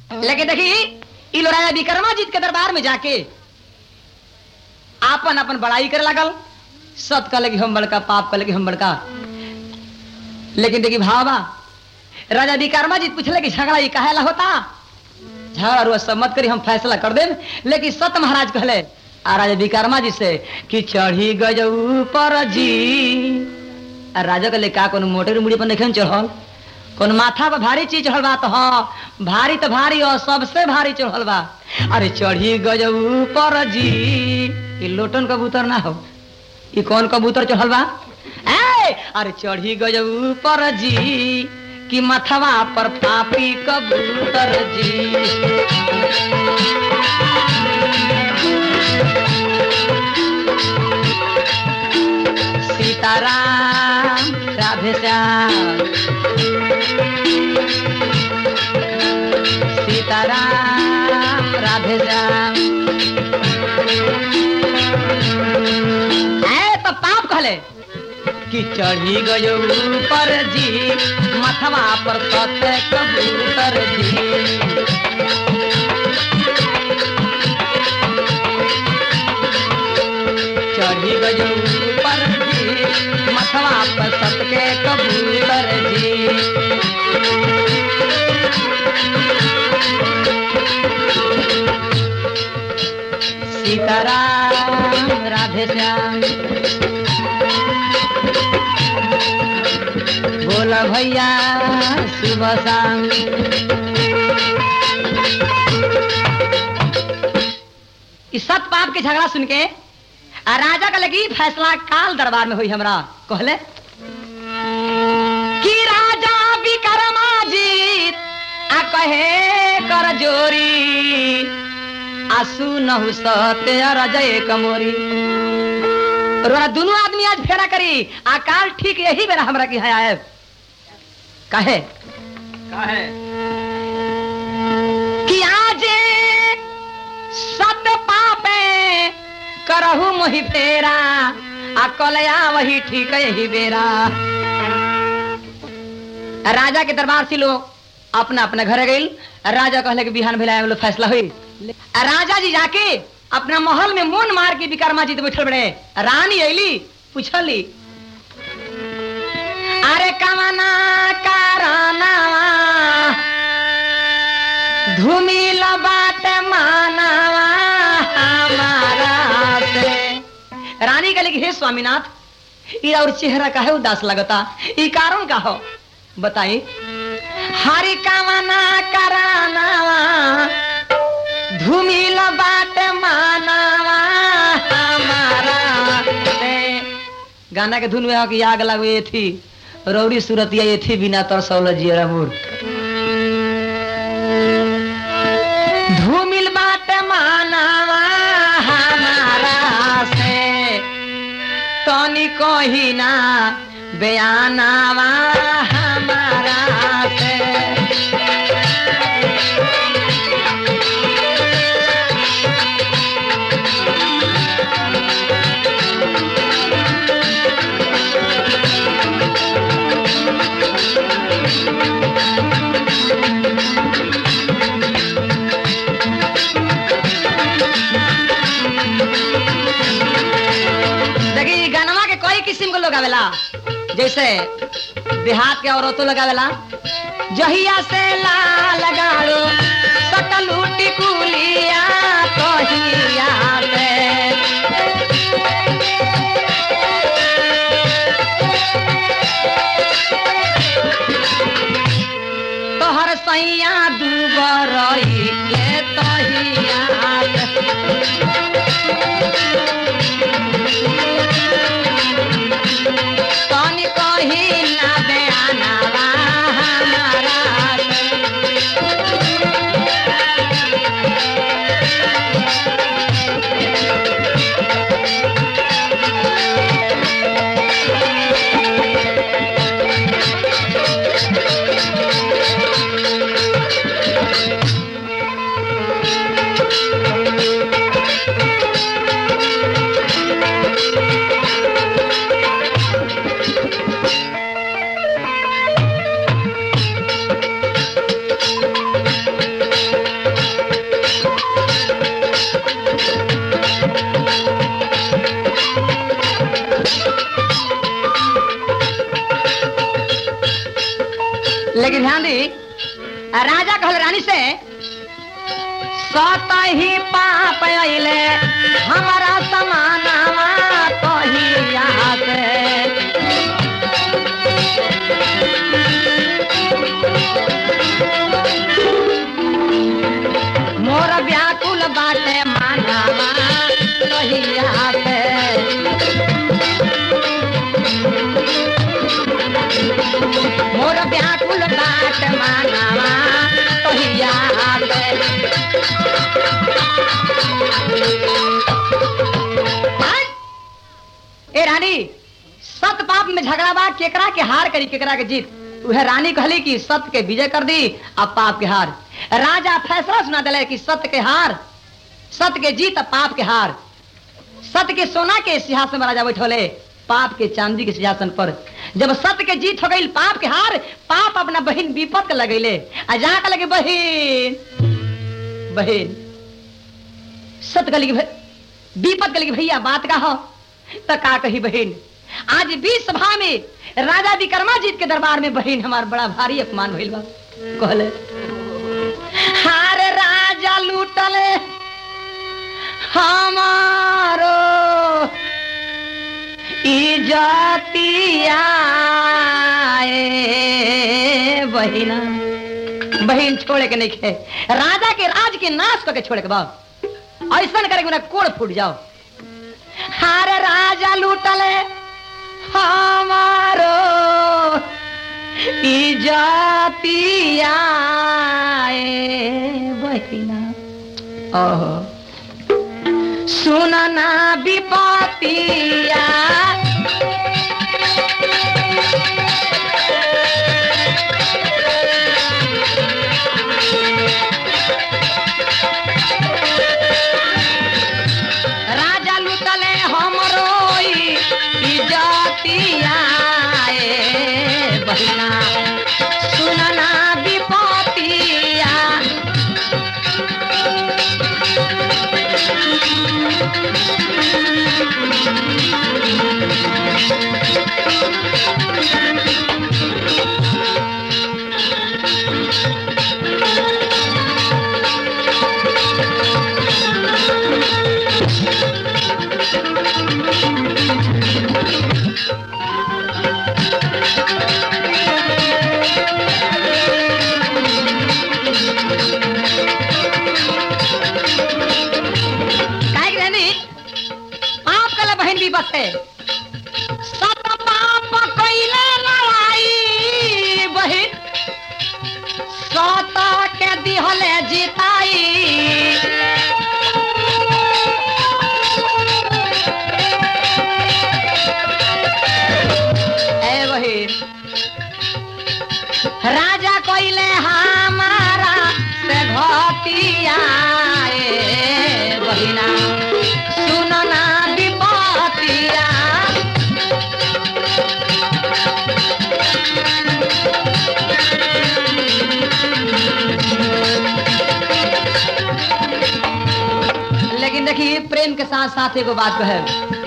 लेकिन देखी ई लो राजा विक्रमाजीत के दरबार में जाके आपन अपन बड़ाई करे लगल सत का लगी हम बड़का पाप का लगी हम बड़का लेकिन देखी भावा राजा विक्रमाजीत पूछले कि झगड़ा ये काहे ला होता झगड़ा रुआ सब मत करी हम फैसला कर देम लेकिन सत महाराज कहले आ राजा विक्रमा जी से कि चढ़ी गजऊ पर जी आ राजा कहले का कोनो मोटर मुड़ी पर नहीं चढ़ल कौन माथा पर भारी चीज चढ़ल बा तो हाँ भारी तो भारी और सबसे भारी चढ़ल बा अरे चढ़ी गजऊ पर जी ये लोटन कबूतर ना हो ये कौन कबूतर चढ़ल बा ए अरे चढ़ी गजऊ पर जी कि मथवा पर पापी कबूतर जी सीताराम राधे श्याम सीताराम राधे श्याम है तो पाप कहले कि चढ़ी गयो पर जी मथवा पर सत्य कबूतर जी चढ़ी गयो पर जी मथवा पर सत्य कबूतर जी सीताराम राधे श्याम बोला भैया सुबह शाम इस सत पाप के झगड़ा सुन के आ राजा का लगी फैसला काल दरबार में हुई हमरा कहले कि राजा विक्रमाजीत आ कहे कर जोरी आसू नहु सत्य रजय कमोरी रोरा दोनों आदमी आज फेरा करी आ काल ठीक यही बेरा हमरा की है आए कहे काहे कि आज सत पापे करहु मोहि फेरा आ कलया वही ठीक यही बेरा राजा के दरबार से लोग अपना अपना घर गई राजा कहले कि बिहान भेला लोग फैसला हुई आ राजा जी जाके अपना महल में मोन मार के विक्रमा जी बैठल बड़े रानी अली पूछली अरे कमना कारना धूमिल बात मानवा हमारा से रानी कहले कि हे स्वामीनाथ ई और चेहरा काहे उदास लगता ई कारण का हो बताई हरि कामना करानावा धूमिल बात मानवा हमारा से गाना के धुन में हो कि आग लगे थी रौड़ी सूरत ये थी बिना तरसौल जियरा मूर धूमिल बात मानवा हमारा से तनी कही ना बयानावा हमारा से देखी गनवा के कई किस्म के लोग आवेला जैसे देहात के औरतों लगावेला जहिया से ला लगाड़ो सकलू टिकुलिया कहिया से तोहर सैया दूबरई के तहिया से तनी कही ना बयानवा हमारा राजा कहल रानी से सत ही पाप अइले हमारा समानावा तो ही यहाँ से मोर व्याकुल बाटे मानावा तो ही यहाँ से मोर व्याकुल बाट मानावा तोहिया आवे हट! ए रानी सत पाप में झगड़ा बा केकरा के हार करी केकरा के जीत वह रानी कहली कि सत्य के विजय कर दी अब पाप के हार राजा फैसला सुना दिले कि सत्य के हार सत्य के जीत अब पाप के हार सत्य के सोना के सिंहासन में राजा बैठोले पाप के चांदी के सिंहासन पर जब सत्य के जीत हो गई पाप के हार पाप अपना बहन विपत के लगैले आ जहाँ का लगे बहन बहन सत्य कली विपत कली भैया बात का हो तो का कही बहन आज भी सभा में राजा विक्रमाजीत के दरबार में बहन हमार बड़ा भारी अपमान भइल बा कहले हार राजा लूटले हमारो इजतिया ए बहिना बहिन छोड़े के नहीं खे राजा के राज के नाश करके छोड़े के बाप ऐसा करे कि कोड़ फूट जाओ हारे राजा लूटले हमारो इजतिया ए बहिना ओहो सुनना विपतिया राजा लुटले हमरो इजतिया ए बहिना सुनना विपतिया काहे के रहनी पाप कला बहन भी बस है सत पाप कइले लड़ाई बहन सत के दिहले जिताई ए बहन राजा कइले हमारा से घटिया ए बहिना सुनना विपतिया लेकिन देखिए प्रेम के साथ साथ एगो बात कहे